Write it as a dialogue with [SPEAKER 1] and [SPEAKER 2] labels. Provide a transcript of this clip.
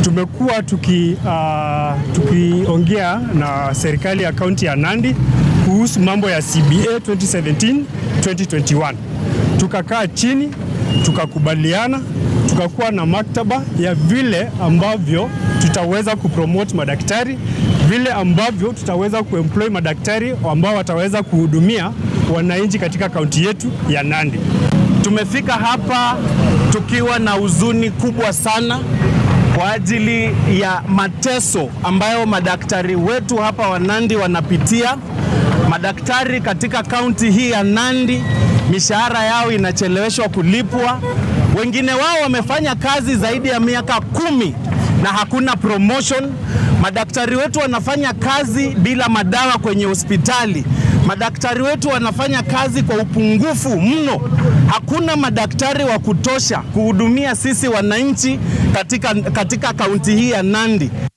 [SPEAKER 1] tumekuwa tuki, uh, tukiongea na serikali ya kaunti ya Nandi kuhusu mambo ya CBA 2017 2021. Tukakaa chini tukakubaliana, tukakuwa na maktaba ya vile ambavyo tutaweza kupromote madaktari, vile ambavyo tutaweza kuemploy madaktari ambao wataweza kuhudumia wananchi katika kaunti yetu ya Nandi.
[SPEAKER 2] Tumefika hapa tukiwa na huzuni kubwa sana kwa ajili ya mateso ambayo madaktari wetu hapa wa Nandi wanapitia. Madaktari katika kaunti hii ya Nandi mishahara yao inacheleweshwa kulipwa. Wengine wao wamefanya kazi zaidi ya miaka kumi na hakuna promotion. Madaktari wetu wanafanya kazi bila madawa kwenye hospitali. Madaktari wetu wanafanya kazi kwa upungufu mno. Hakuna madaktari wa kutosha kuhudumia sisi wananchi katika, katika kaunti hii ya Nandi.